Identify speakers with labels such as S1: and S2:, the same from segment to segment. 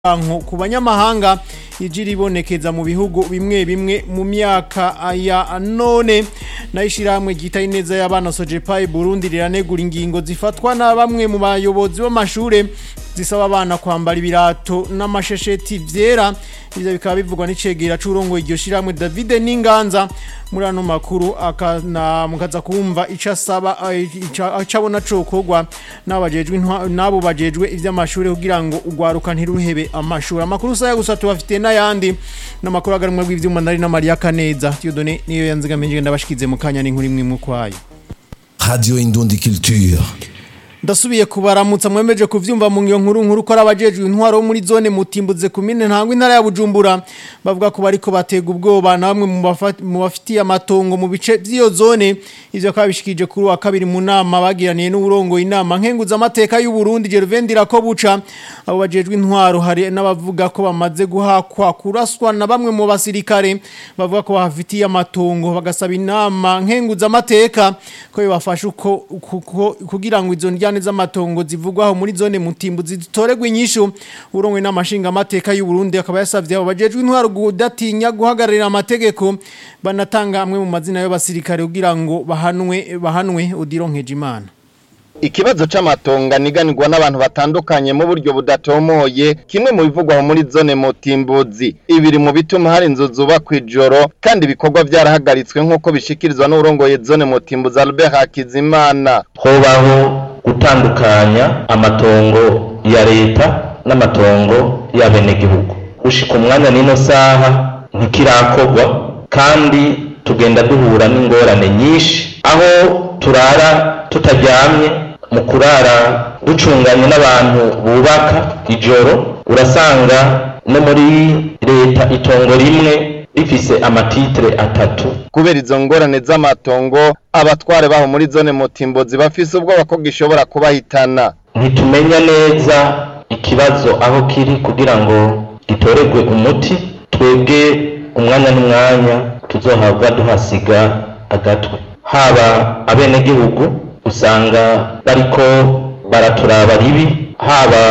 S1: y'urwanko ku banyamahanga ije iribonekeza mu bihugu bimwe bimwe mu myaka ya none nayo ishyirahamwe ryita ineza y'abana sojepayi burundi riranegura ingingo zifatwa na bamwe mu bayobozi b'amashure zisaba abana kwambara ibirato n'amashesheti vyera ivyo bikaba bivugwa n'icegera c'urongo iryo shirahamwe David Ninganza muri ano makuru akana mukaza kumva ico asaba icabona cokorwa n'abajejwe nabo bajejwe ivy'amashure kugira ngo ugwaruka ntiruhebe amashuri amakuru saya gusa tubafite n'ayandi n'amakuru agarumwe bw'ivyuma ndari na Maria Kaneza Tiyodone niyo yanzigamije ndabashikize mu kanya n'inkuru imwe mu kwayo
S2: Radio Indundi Culture.
S1: ndasubiye kubaramutsa mwemeje kuvyumva mu ngiyo nkuru nkuru ko arabajejwe intwaro muri zone mutimbuze kumine ntangwa intara ya Bujumbura bavuga ko bariko batega ubwoba namwe mu bafitiye amatongo mu bice by'iyo zone ivyo kabishikije kuri wa kabiri mu nama bagiraniye n'uburongo inama nkenguza amateka y'u Burundi Gervendira ko buca abo bajejwe intwaro hari n'abavuga ko bamaze guhakwa kuraswa na bamwe mu basirikare bavuga ko bafitiye amatongo bagasaba inama nkenguza amateka ko bibafasha uko kugira ngo izo ndya njyane z'amatongo zivugwaho muri zone mutimbu zitoregwa inyishu urongwe n'amashinga amateka y'u Burundi akaba yasavye abo bajejwe intwaro gudatinya guhagararira amategeko banatanga amwe mu mazina y'abasirikare kugira ngo bahanwe bahanwe udironkeje imana
S3: Ikibazo c'amatonga niganirwa n'abantu batandukanye mu buryo budatomoye kimwe mu bivugwa muri zone Mutimbuzi ibiri mu bituma hari inzu zubakwa ijoro kandi ibikorwa vyarahagaritswe nk'uko bishikirizwa n'urongoye zone Mutimbuzi Albert Hakizimana
S4: hobaho gutandukanya amatongo ya leta n'amatongo y'abenegihugu gushika umwanya n'ino saha ntikirakorwa kandi tugenda duhura n'ingorane nyinshi aho turara tutaryamye mu kurara ducunganye n'abantu bubaka ijoro urasanga no muri leta itongo rimwe rifise amatitire atatu
S3: kubera izo ngorane z'amatongo abatware baho muri zone mutimbozi bafise ubwoba ko gishobora kubahitana
S4: ntitumenya neza ikibazo aho kiri kugira ngo gitoregwe umuti twebwe umwanya n'umwanya tuzohabwa duhasiga agatwe haba abenegihugu usanga bariko baraturaba ribi haba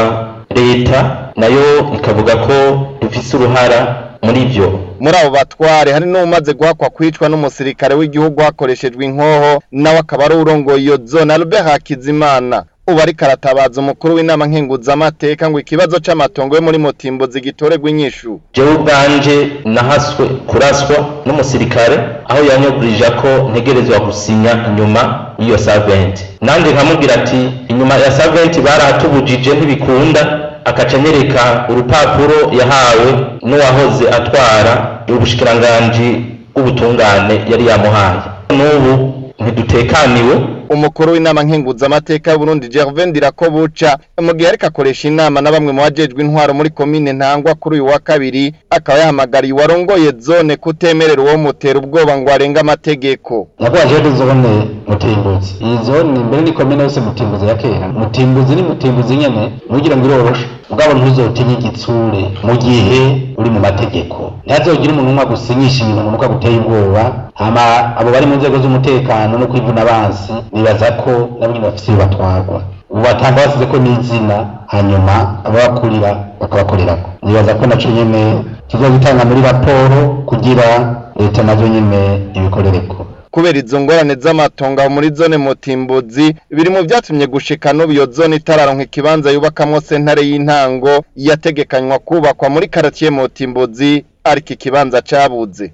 S4: leta nayo ikavuga ko dufise uruhara muri byo
S3: muri abo batware hari n'umaze guhakwa kwicwa n'umusirikare w'igihugu hakoreshejwe inkoho nawe akaba ari urongoye iyo zone Albert Hakizimana ubu ariko aratabaza umukuru w'inama nkenguzamateka ngo ikibazo c'amatongo yo muri Mutimbo zigitoregwa inyishu
S4: jewe ubwanje nahaswe kuraswa n'umusirikare aho yanyugurije ko ntegerezwa gusinya inyuma y'iyo saventi nandi nkamubwira ati inyuma ya saventi barahatubujije ntibikunda akaca anyereka urupapuro yahawe n'uwahoze atwara ubushikiranganji bw'ubutungane yari yamuhaye n'ubu ntidutekaniwe
S3: umukuru w'inama nkenguzamateka y'Uburundi Gervais Ndirakobuca mu gihe ariko akoresha inama na bamwe mu bajejwe intwaro muri komine Ntangwa kuri uyu wa kabiri akaba yahamagariye uwarongoye zone kutemerera uwo mutera ubwoba ngo arenga amategeko
S5: nabwaje zone mutimbuzi iyi zone mbere ni komine yose mutimbuzi ya kera mutimbuzi ni mutimbuzi nyene nugira ngo iroroshe ubwabo ntuzotinye igitsure mu gihe uri mu mategeko ntihazogira umuntu umwe agusinyisha ibintu ngo nuko aguteye ubwoba hama abo bari mu nzego z'umutekano no kwivuna abansi nibaza ko nabo nyine bafise iyo batwarwa ubu batanga basize ko n'izina hanyuma ababakurira bakabakorerako nibaza ko naco nyene kizogitanga muri raporo kugira leta nazo nyene ibikorereko
S3: kubera izo ngorane z'amatongo aho muri zone mutimbuzi biri mu vyatumye gushika n'ubu iyo zone itararonka ikibanza yubakamwo sentare y'intango yategekanywa kubakwa muri karatiye mutimbuzi ariko ikibanza cabuze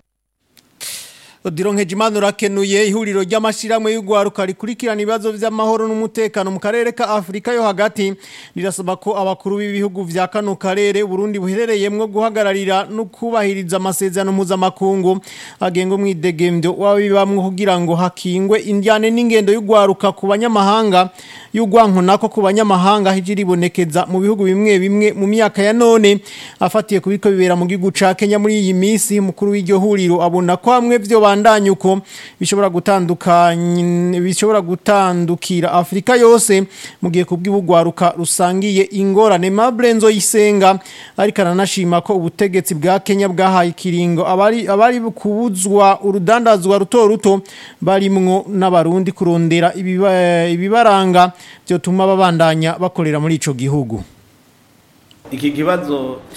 S1: Odironke jimano rakenuye ihuriro ry'amashiramwe y'ugwaruka rikurikirana ibibazo vy'amahoro n'umutekano mu karere ka Afrika yo hagati rirasaba ko abakuru b'ibihugu vya kano karere Burundi buherereyemwo guhagararira no kubahiriza amasezerano mpuzamakungu agenga umwidegemvyo wabibamwe kugira ngo hakingwe indyane n'ingendo y'ugwaruka ku banyamahanga y'ugwanko nako ku banyamahanga hijiribonekeza mu bihugu bimwe bimwe mu myaka ya none afatiye kubiko bibera mu gihugu ca Kenya muri iyi misi mukuru w'iryo huriro abona ko hamwe vyo bandanye uko bishobora gutandukanya bishobora gutandukira Afrika yose mu gihe kubw'ibugwaruka rusangiye ingorane Mabrenzo yisenga ariko aranashima ko ubutegetsi bwa Kenya bwahaye kiringo abari abari kubuzwa urudandazwa ruto ruto barimwo n'abarundi kurondera ibiba, ibibaranga byo tuma babandanya bakorera muri ico gihugu
S6: iki kibazo